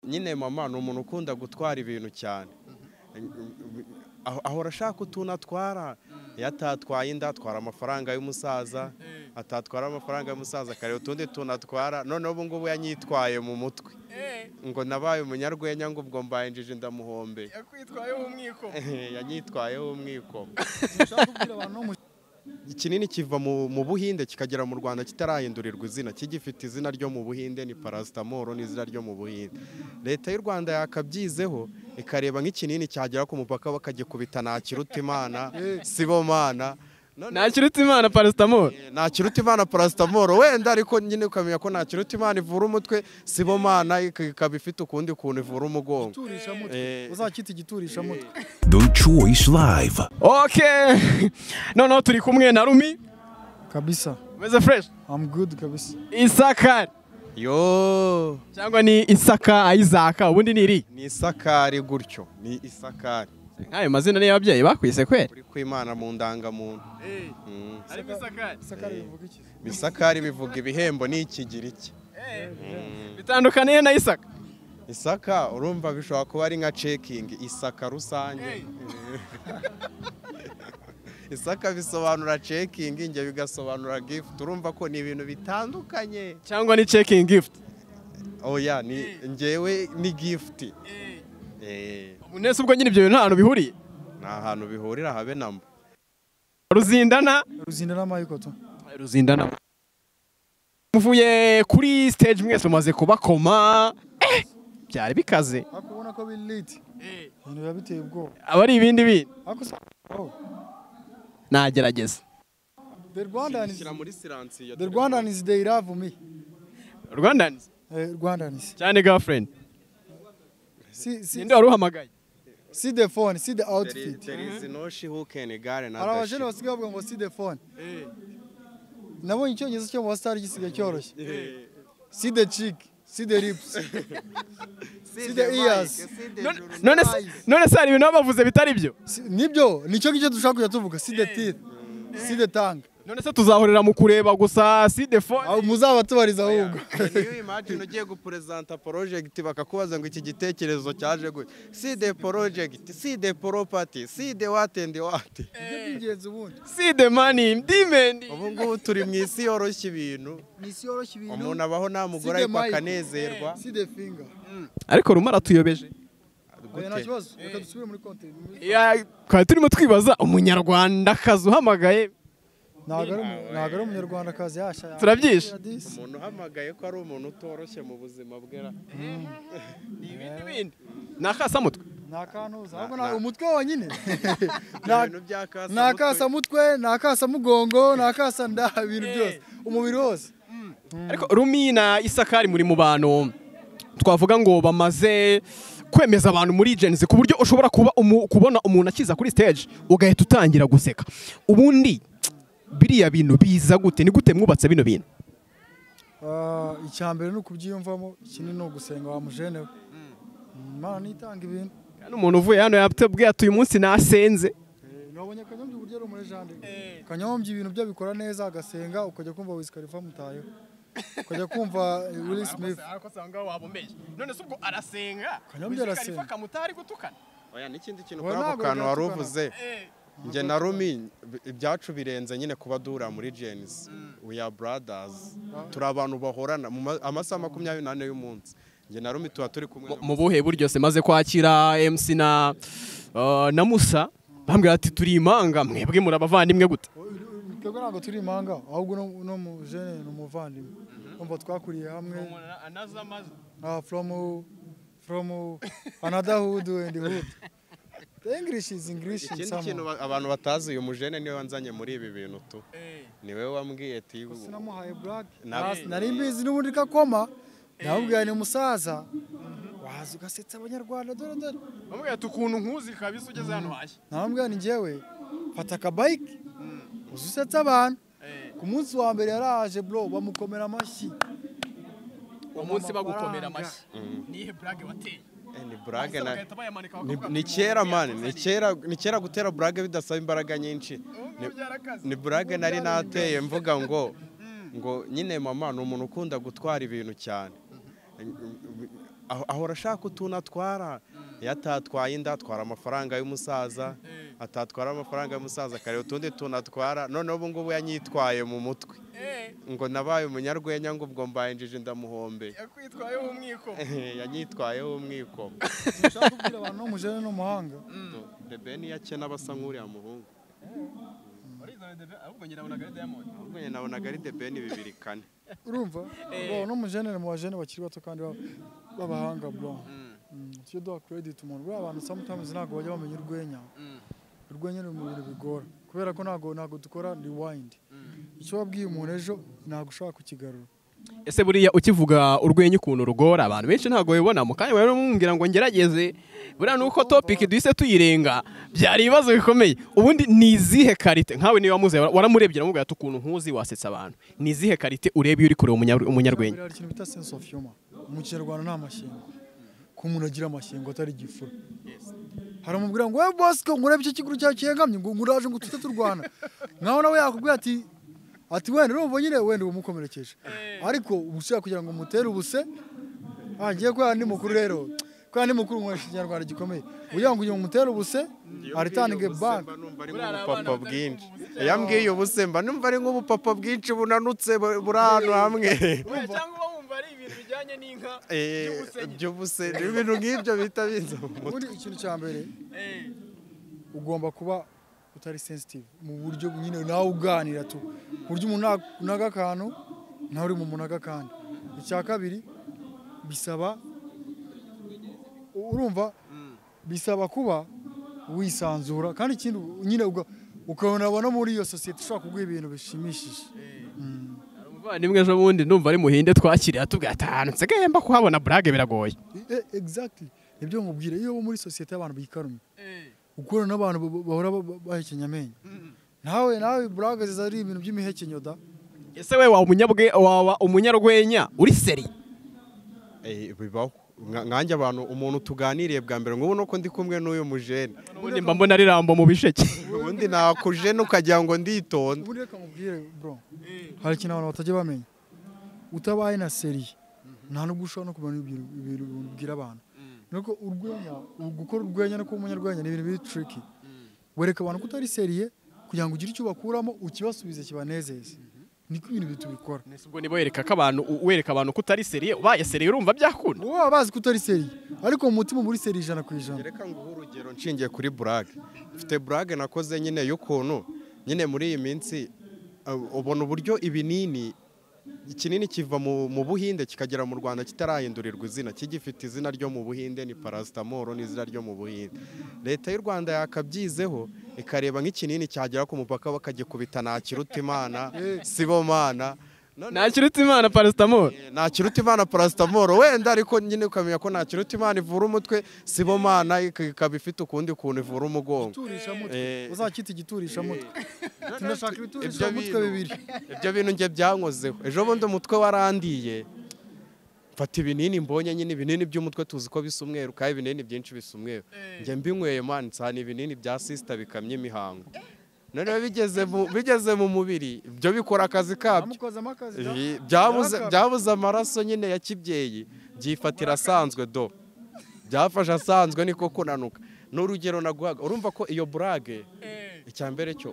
nyine mama ni umuntu ukunda gutwara ibintu cyane ahora ashaka utuntu atwara iyo atatwaye inda atwara amafaranga y'umusaza atatwara amafaranga y'umusaza akareba utundi tuntu atwara noneho ubu ngubu yanyitwaye mu mutwe ngo nabaye umunyarwenya ngo ubwo mbaye injiji ndamuhombe yakwitwayeho umwiko yanyitwayeho umwiko ushaka kubwira abantu mu ikinini kiva mu mu buhinde kikagera mu rwanda kitarahindurirwa izina kigifite izina ryo mu buhinde ni parasitamoro n'izina ryo mu buhinde leta y'u rwanda yakabyizeho ikareba nk'ikinini cyagera ku mupaka bakagikubita nta kiruta imana sibomana ntakirutse imana parasitamoro nta kiruta imana parasitamoro wenda ariko nyine ukamenya ko nta kiruta imana ivura umutwe sibomana ikaba ifite ukundi kuntu ivura umugongo giturishamutwe Eh, uzakita igiturishamutwe The Choice Live. ok noneho turi kumwe na rumi kabisa umeze fureshi I'm good kabisa isakari yo cyangwa ni isaka ayizaka ubundi ni iri ni isakari gutyo ni isakari nk'ayo mazina niyo ababyeyi bakwise kwera uri kwimana mu ndangamuntu Mm. ariko isakari isakari bivuga iki Isakari bivuga ibihembo ni ikigiriki. bitandukaniye na isaka Isaka urumva bishobora kuba ari nka cekingi isaka rusange. Isaka bisobanura cekingi njye bigasobanura gifuti urumva ko ni ibintu bitandukanye. cyangwa ni cekingi gifuti Oya ni njyewe ni gifuti. Eh, nese ubwo nyine ibyo bintu nta hantu bihuriye ni ahantu bihurira habe na mba. ruzindana ruzinda n'amayiko to ruzindana muvuye kuri stage mwese mumaze kubakoma Eh, byari bikaze ariko ubona ko biri liti ibintu biba biteye ubwoba aba ari ibindi bintu ariko usanga oh, nagerageza the Rwandan is Shyira muri siransiyo. the Rwandan is they love me rwandanizi Eh, Rwandan is cyane girlfriend see see ninde wari uhamagaye see the phone see the There is- outfit there is no she who can igare na hari abajene dashi. basigaye bavuga ngo see the phone nabonye icyongereza cyo mu basitari gisigaye cyoroshye see the cheek see the lips See the ears. see the None- juru- none se none se hari ibintu baba bavuze bitari byo Si- nibyo nicyo ngicyo dushaka kujya tuvuga see the teeth see the tongue none se tuzahorera mu kureba gusa si the Aho phone muzaba tubariza ahubwo niyo imagine ugiye guperezanta porojegiti bakakubaza ngo iki gitekerezo cyaje gutya si de porojegiti si de poropati si de wati endi wati Nibyo by'ingenzi ubundi si the money dimendi ubu ngubu turi mu isi yoroshya ibintu ni isi yoroshye ibintu umuntu abaho nta mugore Si de ariko Mike. akanezerwa see the finger ariko rumara tuyobeje oya nta gute kibazo reka dusubire muri content Ya- twari turimo twibaza umunyarwandakazi uhamagaye ntabwo ari umu- ntabwo ari umunyarwandakazi yasha ya- Turabyishe. ya disi. umuntu uhamagaye ko ari umuntu utoroshye mu buzima bwe ra ibindi bindi ni akasamutwe nta kantuza ahubwo Na- na- umutwe wonyine Ni Nta- ibintu by'akasa nta kasa mutwe nta kasa mugongo nta kasa nda ibintu Eh. byose umubiri wose ariko rumi na isakari muri mu bantu twavuga ngo bamaze kwemeza abantu muri genzi ku buryo ushobora kuba umu- kubona umuntu akiza kuri stage ugahita utangira guseka ubundi biriya bintu biza gute ni gute mwubatse bino bintu Ah, icya mbere ni ukubyiyumvamo ikindi ni ugusenga wa mujene we imana nitanga ibintu Kandi umuntu uvuye hano yatubwiye ati uyu munsi nasenze nabonye kanyombye uburyo ari umurejande kanyombye ibintu bye abikora neza agasenga ukajya kumva Wiz Khalifa amutayeho ukajya kumva eh, Will Smith none se ubwo arasenga Kanyombya Wiz Khalifa arasenga. oya n'ikindi kintu Oya, kuri ako ntabwo kantu wari byatukana. uvuze njye na rumi b- ibyacu birenze nyine kuba duhura muri jenisi we are brothers turi abantu bahorana mu ma- amasaha makumyabiri n'ane y'umunsi njye na rumi tuba turi kumwe mu buhe buryo se maze kwakira MC na uh, na Musa bambwira ati turi imanga mwebwe muri abavandimwe gute twebwe ntabwo turi imanga ahubwo no- no mujene ni umuvandimwe umva twakuriye hamwe Ah, from uh, from uh, another hood and hood the English is English in ikindi some kintu ba- abantu batazi uyu mujene niwe wanzanye muri ibi bintu tu niwe wambwiye ati sinamuhaye black Na- Nas- nari mbizi n'ubundi kakoma namubwiye ni umusaza waza ugasetsa abanyarwanda dore dore bambwira ati ukuntu nkuzi kabisa ugeze hano hashya namubwira ni njyewe fata akabayike uzi usetsa abantu ku munsi wa mbere yaraje bro bamukomera amashyi uwo munsi bagukomera amashyi nihe brage wateye "Eh, ni burage na bayamanika ni- ni kera mani ni kera ni kera gutera burage bidasaba imbaraga nyinshi Ni- ni burage nari nateye mvuga ngo ngo nyine mama ni umuntu ukunda gutwara ibintu cyane aho- ahora ashaka utuntu atwara iyo atatwaye inda atwara amafaranga y'umusaza atatwara amafaranga y'umusaza akareba utundi tuntu atwara noneho ubu ngubu yanyitwaye mu mutwe ngo nabaye umunyarwenya ngo ubwo mbaye injiji ndamuhombe yakwitwayeho umwiko yanyitwayeho umwikomo ushaka kubwira abantu n'umujene n'umuhanga debe niyo akena basa nk'uriya muhungu ahubwo nyina abona diamond ahubwo njye nabonaga ari debe ni bibiri kane urumva Bro, n'umujene ni mu bajene bakiri bato kandi ba- b'abahanga bro Mm, tujye duha credit umuntu buriya abantu sometimes ntabwo bajya bamenya urwenya urwenya ni mu bintu bigora kubera ko ntabwo ntabwo dukora rewind icyo wabwiye umuntu ejo ntabwo ushobora kukigarura ese buriya ukivuga urwenya ukuntu rugora abantu benshi ntabwo babibona mu kanya bari bamubwira ngo ngerageze buriya nuko topic duhise tuyirenga byari ibibazo bikomeye ubundi ni izihe karite nkawe niba wamuze waramurebye uramubwira ati ukuntu nkuzi wasetsa abantu ni izihe karite ureba iyo uri kureba umunyar- umunyarwenya Buriya hari ikintu bita sense of humor mu kinyarwanda nta mashyengo ko umuntu agira amashyengo atari igifura haramubwira ngo we bosco ngurebe icyo kiguru cyawe cyihengamye ngo nguraje ngo tujye turwana nkaho nawe yakubwira ati ati wenda urumva nyine wenda ubumukomerekeje ariko ushaka kugira ngo umutere ubuse ah ngiye ko yandi mukuru rero ko yandi mukuru nkoresha ikinyarwanda gikomeye ugira ngo uyu umutere ubuse aritange banki numva ari nk'ubupapa bwinshi iyo ambwiye ubuse mba numva ari nk'ubupapa bwinshi bunanutse bu- buri ahantu hamwe Eh, by'ubuse ni ibintu nk'ibyo bita biza mu mutwe ubundi ikintu cya mbere ugomba kuba utari sensitive mu buryo nyine nawe uganira tu ku buryo umuntu na- unaga akantu nawe uri mu munaga akandi icya kabiri bisaba u- urumva bisaba kuba wisanzura kandi ikindi nyine uga- ukabonabona muri iyo sosiyete ushobora kuguha ibintu bishimishije umuvandimwe ejo bundi ndumva ari muhinde twakiriye atubwira ati ahantu nsigaye mba kuhabona burage biragoye Eh, exactly nibyo nkubwira iyo uba muri sosiyete y'abantu bikarumye ukora n'abantu ba- ba- bahora ba- ba- bahekenya amenyo nawe nawe buraga ziza ari ibintu by'imihekenyo da ese we waba umunyabwe waba umunyarwenya uri seri Eh, bibaho Nka- nkanjye abantu umuntu tuganiriye bwa mbere nk'ubu nuko ndi kumwe n'uyu mujene ubundi mba mbona ari rambo mu bisheke ubundi nakujene ukagira ngo nditonde ubundi reka nkubwire bro hari ikintu abantu batajya bamenya utabaye na seriye nta nubwo ushobora no kumenya ibintu ibintu ubwira abantu nuko urwenya gukora urwenya no kuba umunyarwenya ni ibintu biri tricky wereka abantu ko utari seriye kugira ngo ugire icyo ubakuramo ukibasubize kibanezeze niko ibintu tubikora ubwo niba wereka ko abantu wereka abantu ko utari seriye ubaye seriye urumva byakunda uba waba bazi ko utari seriye ariko mu mutima uba uri seriye ijana ku ijana reka nguhe urugero nshingiye kuri burage mfite burage nakoze nyine y'ukuntu nyine muri iyi minsi uh, ubona uburyo ibinini ikinini kiva mu mu buhinde kikagera mu rwanda kitarahindurirwa izina kigifite izina ryo mu buhinde ni parasitamoro n'izina ryo mu buhinde leta y'u rwanda yakabyizeho ikareba nk'ikinini cyagera ku mupaka bakagikubita nta kiruta imana sibomana ntakiruta imana parasitamoro nta kiruta imana parasitamoro wenda ariko nyine ukamenya ko nta kiruta imana ivura umutwe sibomana ikaba ifite ukundi kuntu ivura umugongo Igiturisha mutwe Eh. uzakita igiturisha mutwe tunashaka ibiturisha mutwe bibiri ibyo bintu njye byankozeho ejo bundi umutwe warandiye mfata ibinini mbonye nyine ibinini by'umutwe tuzi ko bisa umweru kandi ibinini byinshi bisa umweru njye mbinyweye man nsana ibinini bya sisita bikamye imihango noneho bigeze mu- bigeze mu mubiri ibyo bikora akazi kabyo amukozamo akazi da. Iyi- byabuze Yarakabye. byabuze amaraso nyine ya kibyeyi byifatira asanzwe do byafashe asanzwe niko kunanuka ni urugero naguhaga urumva ko iyo burage icya mbere cyo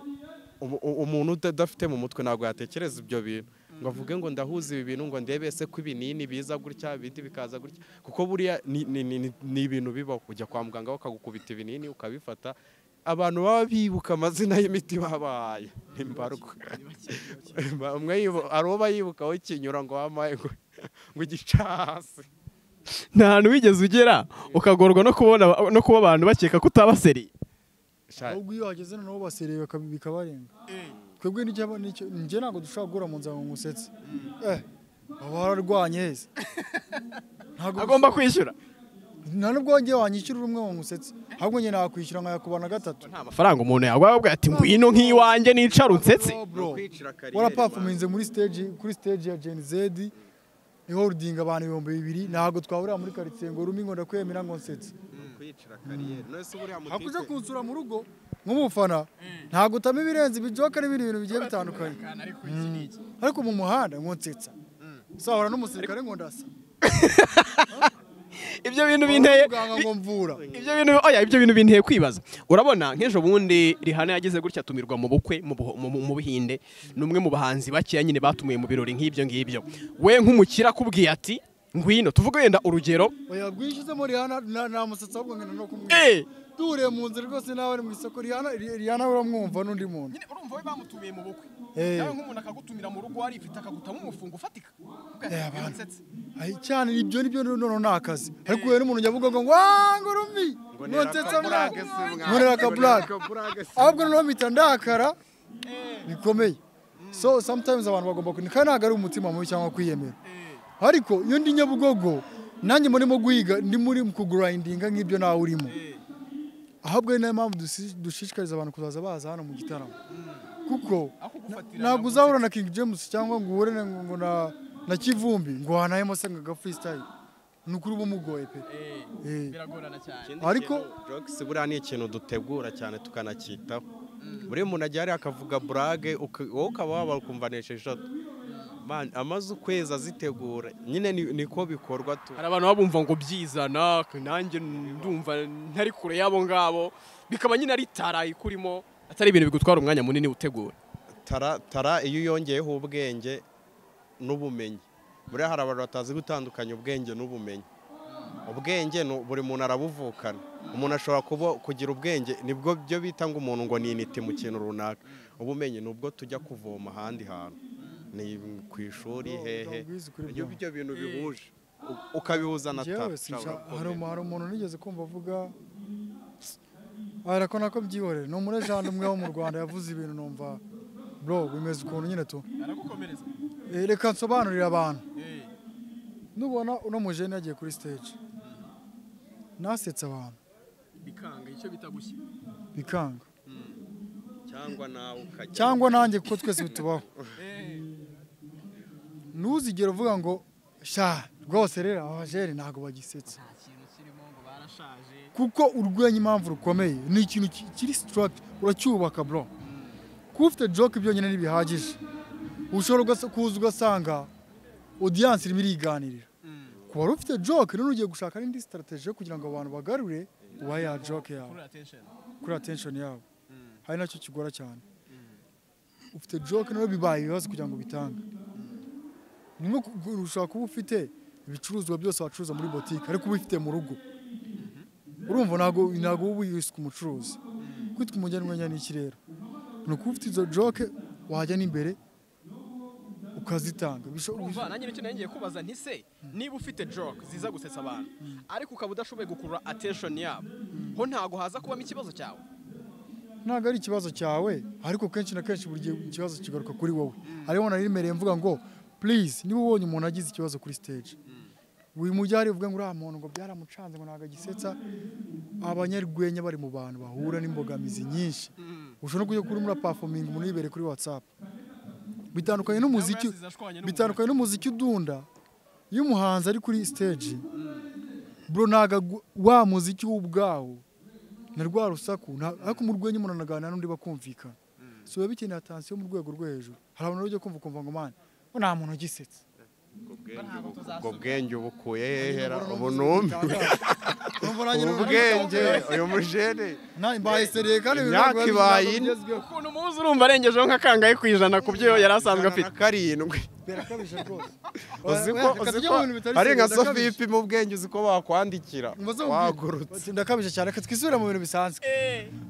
umu- u- umuntu uda- udafite mu mutwe ntabwo yatekereza ibyo bintu ngo avuge ngo ndahuza ibi bintu ngo ndebe ese ko ibinini biza gutya ibindi bikaza gutya kuko buriya ni- ni- ni ni- ni ibintu bibaho ujya kwa muganga bakagukubita ibinini ukabifata abantu baba bibuka amazina y'imiti babahaye imbarwa umwe yibu- hari uwo bayibukaho ikinyura ngo wamaye ngo ngo igice hasi nta hantu wigeze ugera ukagorwa no kubona no kuba abantu bakeka ko utaba seriye Sha- ahubwo iyo hageze noneho basereye baka- bikabarenga twebwe n'icyo- n'icyo- njye ntabwo dushobora guhura mu nzira ngo ngusetse eh aba wararwanye heza Ntabwo- agomba kwishyura nta nubwo wongeye wanyishyura urumwe ngo ngusetse ahubwo njye nakwishyura nkayakuba na gatatu nta mafaranga umuntu yaguha ababwira ati ngwino nk'iwanjye nicara unsetse Oh, bro. kwicira kariyeri, warapafuminze muri stage kuri stage ya Gen Z iholding abantu ibihumbi bibiri ntabwo twahurira muri quartier ngo rumi ngo ndakwemera ngo nsetse ni ukwicira kariyeri none se buriya hakuje mutipe kunsura mu rugo nk'umufana ntabwo utama ibirenze ibijoka n'ibindi bintu bigiye bitandukanye ariko mu muhanda ngo nsetsa sahura n'umusirikare ngo ndasa ibyo bintu binteye muganga ngo mvura ibyo bintu oya ibyo bintu binteye kwibaza urabona nk'ejo bundi rihana yagize gutya atumirwa mu bukwe mu Buho- mu- mu buhinde ni umwe mu bahanzi bakeya nyine batumiye mu birori nk'ibyo ngibyo we nk'umukire akubwiye ati ngwino tuvuge wenda urugero oya rwishyizemo rihana na- nta musatsi ahubwo ngenda no kumwumva eh duhuriye mu nzira rwose nawe ari mu isoko rihana ri- rihana uramwumva n'undi muntu nyine urumva we bamutumiye mu bukwe Eh. nawe nk'umuntu akagutumira mu rugo warifite akagutamo umufungo ufatika Eh, abantu. Ay, cyane ibyo ni byo noneho ni akazi ariko uhuye n'umuntu ujya avuga ngo wanga urumvi notetse mwana nkorera akaburage ahubwo noneho mpita ndakara bikomeye so sometimes abantu bagomba kuni kandi ntabwo ari umutima mubi cyangwa kwiyemera ariko iyo ndi nyabugogo nanjye murimo guhiga ndi muri mu kugurayindinga nk'ibyo nawe urimo ahubwo ari nayo mpamvu dusi- dushishikariza abantu kuzaza baza hano mu gitaramo kuko ntabwo uzahura na King James cyangwa ngo uhure na- ngo na na Kivumbi ngo wanahemo se ngo aga freestyle ni ukuri uba umugoye pe Eh. biragorana cyane ariko Ariko- jokes buriya ni ikintu dutegura cyane tukanacyitaho buri umuntu ajya hariya akavuga burage uka- wowe ukaba waba ukumvanisha eshatu Man, amaze ukwezi azitegura nyine ni- niko bikorwa tu hari abantu babumva ngo byizana nanjye ndumva ntari kure y'abo ngabo bikaba nyine ari itara ikurimo atari ibintu bigutwara umwanya munini utegura tara tara iyo uyongeyeho ubwenge n'ubumenyi buriya hari abantu batazi gutandukanya ubwenge n'ubumenyi ubwenge ni- buri muntu arabuvukana umuntu ashobora kuba kugira ubwenge nibwo byo bita ngo umuntu ngo ni inite mu kintu runaka ubumenyi ni ubwo tujya kuvoma ahandi hantu ni ku ishuri hehe utabwizi kuri iyo byo. ibyo bintu bihuje u- ukabihuza na tara Njyewe sinshaka- ushobora hari kubimenya. umu- hari umuntu nigeze kumva avuga ariko nako byihorere ni umurejani umwe wo mu Rwanda yavuze ibintu numva bro bimeze ukuntu nyine tu aragukomereza Eh, reka nsobanurire abantu nubona uno mujene yagiye kuri stage nasetse abantu bikanga icyo bita gushya bikanga cyangwa nawe ukajya cyangwa nanjye kuko twese bitubaho ntuzigere uvuga ngo sha rwose rero abajene ntabwo bagisetse ikintu kirimo ngo barashaje kuko urwenya impamvu rukomeye ni ikintu ki- kiri sitaragiti uracyubaka bro kuba ufite joke byonyine ntibihagije ushobora ugasa- kuza ugasanga odiyanse irimo iriganirira ku wari ufite joke none ugiye gushaka n'indi sitarategi yo kugira ngo abantu bagarure uba ya joke yawe attention kuri attention yabo hari nacyo kigora cyane ufite joke nawe bibaye ibibazo kugira ngo bitange ni nko ku- ku- ushobora kuba ufite ibicuruzwa byose wacuruza muri botike ariko uba ufite mu rugo urumva ntabwo ntabwo uba wisuka umucuruzi kwitwa umugenwenya ni iki rero ni ukuba ufite izo joke wajya n'imbere ukazitanga Bisho- urumva nanjye nicyo nari ngiye kubaza nti se niba ufite joke ziza gusetsa abantu ariko ukaba udashoboye gukurura attention yabo ho ntago haza kubamo ikibazo cyawe ntabwo ari ikibazo cyawe ariko kenshi na kenshi buri gihe ikibazo kigaruka kuri wowe ariho narimereye mvuga ngo please niba ubonye umuntu agize ikibazo kuri stage wimujyare uvuga ngo uriya muntu ngo byaramucanze ngo ntabwo agisetsa abanyarwenya bari mu bantu bahura n'imbogamizi nyinshi ushobora no kujya kuri muri performing umuntu yibere kuri whatsapp bitandukanye n'umuziki Cyangwa yasize ashwanye n'umugore. bitandukanye n'umuziki udunda iyo umuhanzi ari kuri stage bro ntabwo agu- wa muziki w'ubwawo na rwa rusaku nta- ariko mu rwenya umuntu anaganira n'undi bakumvikana so biba bikeneye atansiyo mu rwego rwo hejuru hari abantu bajya kumva ukumva ngo mani bo nta muntu ugisetse ubwo bwenge ubukuye hehera ubu Numva nanjye ubu numva bwenge uyu mujene na mbaye sereye kandi ibintu Imyaka ntabwo biba ibaye bizaba ine. bigezweho. ukuntu muzi urumva arengejeho nk'akangahe ku ijana ku byo yari asanzwe afite karindwi birakabije rwose uzi ko Oya, reka uzi tujye ko mu bintu bitari ari nka seriye, sofi ndakabije. ipima ubwenge uzi ko wakwandikira Mubaze mubwire. wagurutse Bati, ndakabije cyane reka twisubire mu bintu bisanzwe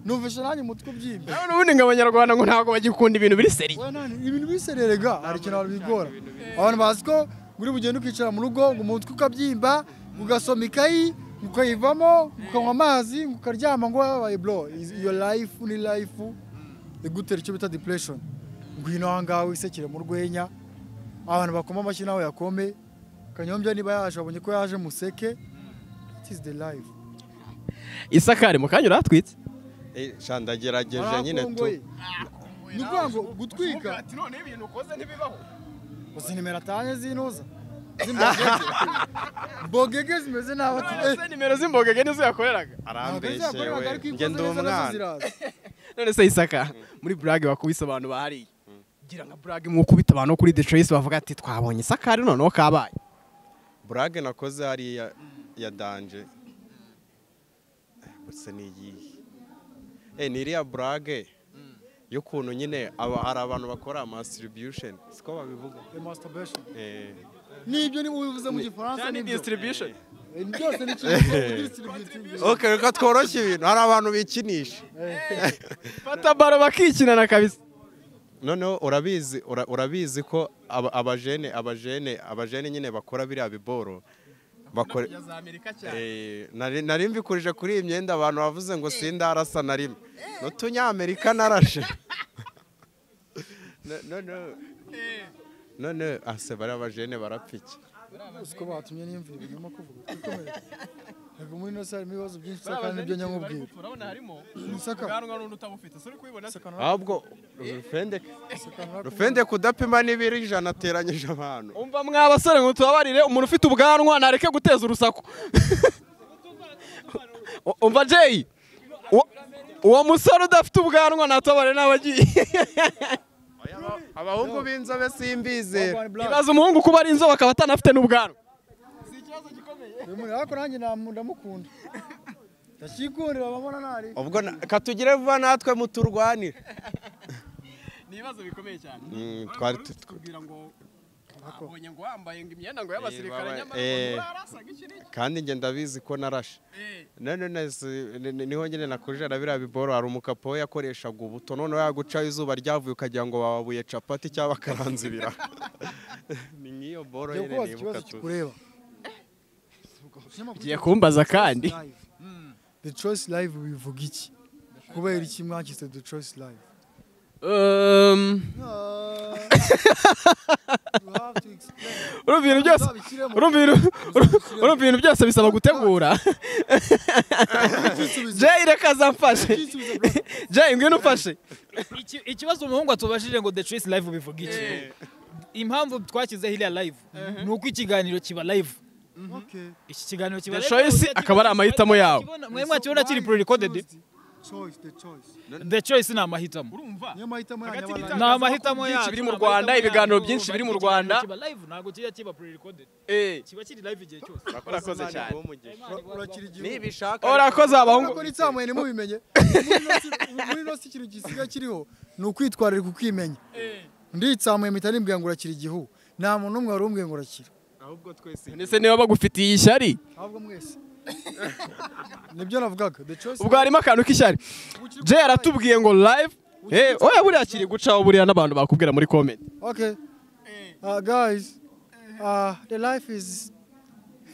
numvishe nanjye umutwe ubyibye nawe n'ubundi ngo abanyarwanda ngo ntabwo bagikunda ibintu biri seri Oya, nani, ibintu bisererega hari ikintu abantu bigora abantu bazi ko buri bugenda ukicara mu rugo ngo umutwe ukabyimba ugasoma ikayi ukayivamo ukanywa amazi ukaryama ngo wabaye bro is- iyo life ni life igutera icyo bita depression ngwino aha ngaha wisekere mu rwenya abantu bakoma amashyi nawe yakome kanyombya niba yaje wabonye ko yaje museke it is the life isakari mu kanya uratwitse Eh, sha ndagerageje nyine tu Barakongoye. ni ukuvuga ngo gutwika noneho ibintu ukoze ntibibaho uzi nimero atanye z'intuza z'imbogege mbogege zimeze nabi none se nimero z'imbogege nizo yakoreraga arambeshe we njye ndi umwana none se isaka muri burage wakubise abantu bahariye gira nka burage mwukubita abantu kuri the trace bavuga ati twabonye isakari noneho kabaye burage nakoze hariya ya danje gusa ni iyihe Eh, ni iriya burage y'ukuntu nyine aba hari abantu bakora masitiribusheni siko babivuga masturbation Eh, nibyo niba ubivuze mu gifaransa cyane nibyo distribution Eh, byose ni kimwe ok reka tworoshye ibintu hari abantu bikinisha fata baro bakikinana kabisa noneho urabizi ura- urabizi ko aba- abajene abajene abajene nyine bakora biriya biboro bakora Eh, nari nari mbikurije kuri iyi myenda abantu bavuze ngo sindarasa na rimwe n'utunyamerika narashe No- no no none ase bariya bajene barapiki siko batumye n'imvura ibintu urimo kuvuga twikomerere ntabwo muri ino sare harimo ibibazo byinshi cyane kandi nibyo nyamubwira urabona harimo Isaka. ubwanwa n'undi utabufite suri kubibona se ahubwo rufendeke Isekana rufendeke udapima n'ibiri ijana ateranyije abantu umva mwa basore ngo tubabarire umuntu ufite ubwanwa nareke guteza urusaku U- umva jeyi uwo- uwo musore udafite ubwanwa natubabarire n'abagiye abahungu b'inzobe simbizera ibaza umuhungu kuba ari inzobe akaba atanafite n'ubwanwa uyu muntu ariko nanjye namu- ndamukunda ndakikundira ababona ntari ubwo na- katugire vuba natwe muturwanire ni ibibazo bikomeye cyane Mm, twari tu- kubwira ngo abonye ngo wambaye ngo imyenda ngo y'abasirikare, nyamara ngo arasaga iki n'iki kandi njye ndabizi ko narashe none nasi- ni- ni- niho nyine nakujije na biriya biboro hari umukapo we yakoreshaga ubuto noneho yagucaho izuba ryavuye ukagira ngo bababuye capati cyangwa bakaranze ibiraha ni nk'iyo boro Jya nyine kubaza ikibazo nibuka tu kikureba ugiye kumbaza kandi Live. the choice live bivuga iki kubera iki mwakise the choice live Um, urumva ibintu byose urumva ibintu- urumva ibintu byose bisaba gutegura jay reka azamfashe jay ngwino ufashe Iki- ikibazo umuhungu atubashije ngo the choice live bivuga iki impamvu twashyizeho iriya live ni uko ikiganiro kiba live iki kiganiro kiba The live, Choice utakibona- akaba ari amahitamo yawe. utakibona- mwe mwakibona kiri pre recorded the choice ni amahitamo niyo mahitamo yanyu Hagati y'abantu. ni amahitamo byinshi yacu biri mu ni amahitamo Rwanda, yacu. ibiganiro byinshi biri mu Ikiganiro Rwanda. kiba live ntabwo kijya kiba pre recorded kiba kiri live igihe cyose urakoze Imana cyane. iguhe umugisha. urakira igihugu nibishaka urakoze abahungu muri cyamuye ntimubimenye muri ino si ikintu gisigaye kiriho ni ukwitwararika ukimenya nditsamuye mpita nimbwira ngo urakira igihugu nta muntu n'umwe wari umbwiye ngo urakira ahubwo twese ndetse niba bagufitiye ishyari ahubwo mwese nibyo navugaga the choice ubwo harimo akantu k'ishyari jay aratubwiye ngo live Eh, oya buriya kiri gucaho buriya n'abantu bakubwira muri comment okay uh, guys uh, the life is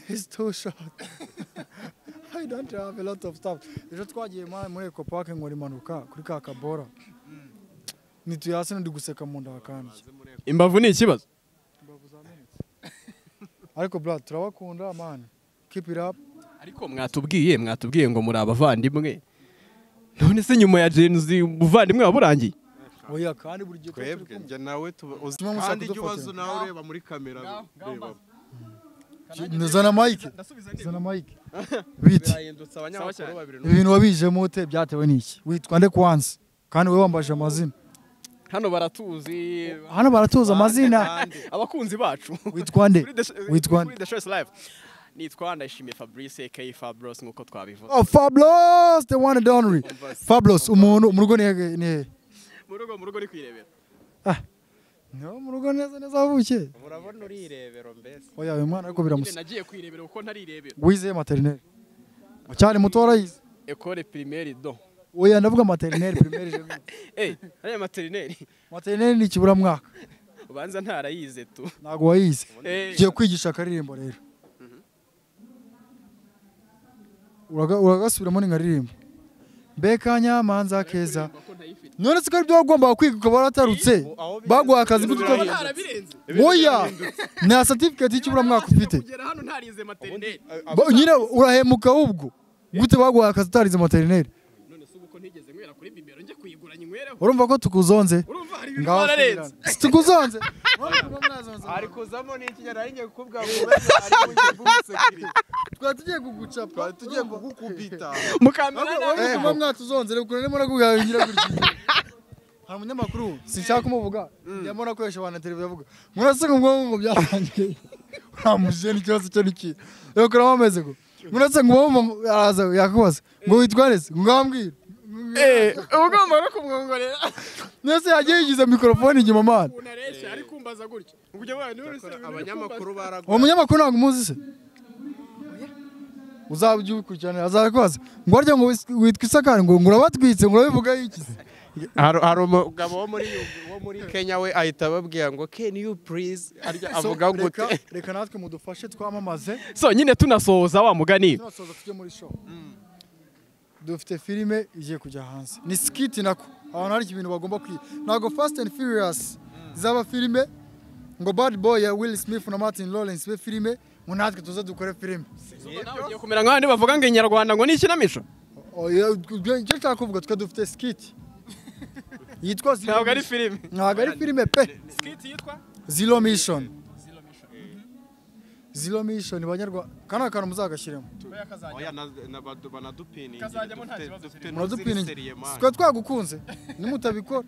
is too short I don't have a lot of stuff ejo twagiye ma- muri eco park nkora impanuka kuri ka kabora nituye hasi n'undi guseka mu nda hakambye imbavu ni ikibazo ariko bra turabakunda man keep it up ariko mwatubwiye mwatubwiye ngo muri abavandimwe none se nyuma ya jenzi ubuvandimwe waburangiye oya kandi buri gihe tuba twebwe turi kumwe. njye nawe tuba uzi Tuma mushaka kandi ujya kudufotora. ubaza nawe ureba muri kamera reba Ki- zana mike zana mike biti birahindutse abanyamakuru babiri ibintu wabijemo ute byatewe n'iki witwa nde kwanza kandi wowe wambaje amazina hano baratuzi hano baratuza amazina abakunzi bacu witwa nde Kuri The- witwa nde kuri The Choice Live nitwa ndayishimiye Fabrice aka Fabros nk'uko twabivuze Oh, Fabulous, the one and only. Fabulous, umuntu mu rugo ni hehe- ni hehe? mu rugo mu rugo ni kwirebera Ni ho mu rugo neza neza wavukiye. urabona urirebero mbese Oya, uyu mwana ariko Nyine biramusa. nagiye kwirebera kuko ntarirebera Wize maternelle. Cyane muto warayize. Ecole primaire do Oya, ndavuga maternelle primaire. je veux. eh ariya materineri Maternelle ni kibura mwaka. ubanza ntarayize tu Ntabwo wayize. Eh, Ugiye kwigisha akaririmbo rero. Uraga- Uragasubiramo ni nkaririmbo. Mbeka nyamanza keza. ko ntayifite None se ko ari byo wagombaga kwiga ukaba waratarutse. Baguha akazi kuko Ubu utabyize. ntarabirenze Oya, nta certificate y'ikiburamwaka ufite. kugera hano ntarize materineri Ba- Nyine urahemuka ahubwo. Gute baguhaye akazi utarize materineri? none se ubu ko ntigeze nywera kuri bibero njye kuyigura nywereho Urumva ko tukuzonze? urumva hari ibintu Ngaho twararenze si Tukuzonze. ari kuzamo ni iki nari ngiye kukubwira ngo ubeze ari mu gihe Twari tugiye kugucapa. twari tugiye kugukubita mukambira nabi. Urumva kuba mwatuzonze rero kurane mura kugahingira gutya. Hari umunyamakuru sinshaka kumuvuga. Yamona akoresha abantu televiziyo avuga. Murasanga ngo ngo byarangiye. Uramuje n'ikibazo cyo niki. Rero kuramo ameze ko. muretse ngo uwo araza yakubaza ngo witwa nese ngo ngambwira Eh, uba ugomba no kumwongorera nese yagiye yigiza mikorofone inyuma mana unareshya ari kumbaza gutya ubwo abantu bose abanyamakuru uwo baragwa munyamakuru ntabwo umuzi se uzajya ubikurikiranira azakubaza ngo warya ngo wis- witwa isakari ngo ngo urabatwitse ngo urabivugaho iki se hari hari umugabo wo muri wo muri Kenya we ahita ababwira ngo can you please arya avuga So, gute reka- reka natwe mudufashe twamamaze so nyine tunasohoza wa mugani tunasoza tujye muri show dufite filime igiye kujya hanze ni skit nako abantu hari ibintu bagomba kwiga ntabwo fast and furious zaba filime ngo bad boy ya will smith na martin lawrence be filime ngo natwe tuze dukore filime ugiye kumera nk'abandi bavuga ngo inyarwanda ngo ni ikinamico Oya, ibyo icyo nshaka kuvuga twe dufite skit yitwa Zero ntabwo ari Mission. filime ntabwo ari filime pe skit yitwa zero mission zero mission banyarwanda aka ni akantu muzagashyiremo oya na- na- badu- banadupiningira. Kazajyamo nta kibazo Dufite- dufite muradupininge n'umusiriye twe twagukunze nimutabikora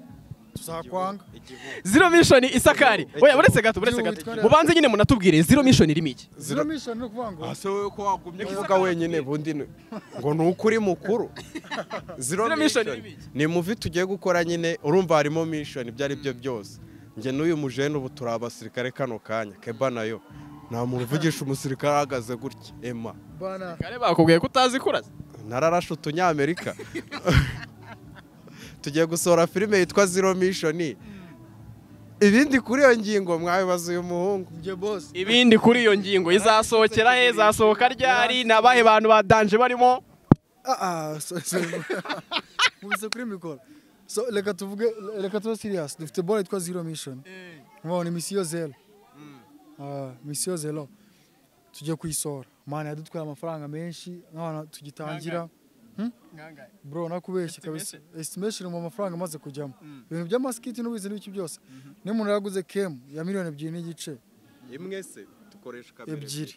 tuzakwanga igihugu. zero mission isakari oya buretse gato buretse gato mubanze nyine munatubwire zero mission irimo iki zero mission ni ukuvuga ngo Ah, se wowe ko wagumye kuvuga wenyine bundi ni- ngo ni ukuri mukuru zero Zero mission mission ni ibiki? ni muvi tugiye gukora nyine urumva harimo mission ibyo ari byo byose njye n'uyu mujene ubu turi abasirikare kano kanya keba nayo nta muntu uvugisha umusirikare ahagaze gutya ema bana kare bakubwiye ko utazi kuraza nararashe utunyamerika tugiye gusohora filime yitwa zero mission ibindi kuri iyo ngingo mwabibaza uyu muhungu njye boss ibindi kuri iyo ngingo izasohokera he izasohoka ryari ni abahe bantu badanje barimo ah ah so- so- mubise kuri mikoro so reka tuvuge reka tube serious dufite bora yitwa zero mission ngo ni misiyo zero Ah, misiyo zero tujye kuyisohora mana yadutwaye amafaranga menshi nk'abantu tugitangira bro nakubeshye kabisa estimation mu mafaranga amaze kujyamo ibintu by'amasikiti n'ubizi n'ibiki byose niyo umuntu yaraguze kemu ya miliyoni ebyiri n'igice imwe se dukoresha kamera ebyiri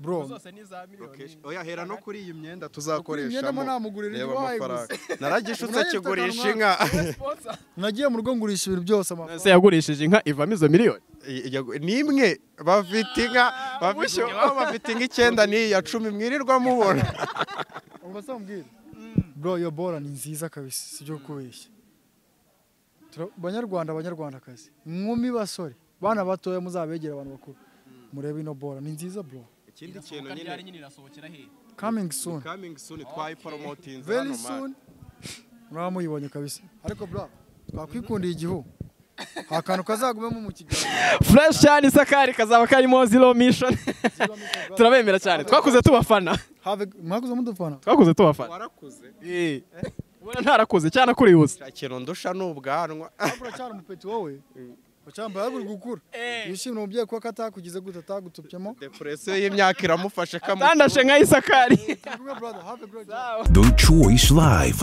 bro Location. Oya hera no kuri iyi myenda Imyenda mo tuzakoreshamo namugurira reba ibyo amafaranga wayiguze. naragishutse Umunani kigurisha ufite inka nagiye mu rugo ngurisha ibintu byose amafaranga se yagurishije inka ivamo izo miliyoni Yagu- ni imwe bafite inka bafite aho bafite inka icyenda n'iyi ya cumi mwirirwa mubona ubwo se mbwira bro iyo bora ni nziza kabisa si ibyo kubeshya Tura- banyarwanda banyarwandakazi nkumi basore bana batoya muzabegera abantu bakuru murebe ino bora ni nziza bro ikindi kintu nyine coming soon coming soon twayiporomotinze very soon muraba muyibonye kabisa ariko bro twakwikundiye igihu akantu kazagumemo mu kiganiro fresh cyane isakari kazaba karimo zero mission turabemera cyane twakuze tubafana have a- mwakoze mudufana twakuze tubafana warakuze Eh. ubona ntarakuze cyane akuribuze nta kintu ndusha ni ubwanwa uracyari umupeti wowe ucyambaye aguri gukura yishimira umubyeyi kuko atakugize gute atagutupyemo depresiyo y'imyaka iramufashe kamu atandashe nka isakari Kumwe, brother, have a great day. The Choice Live.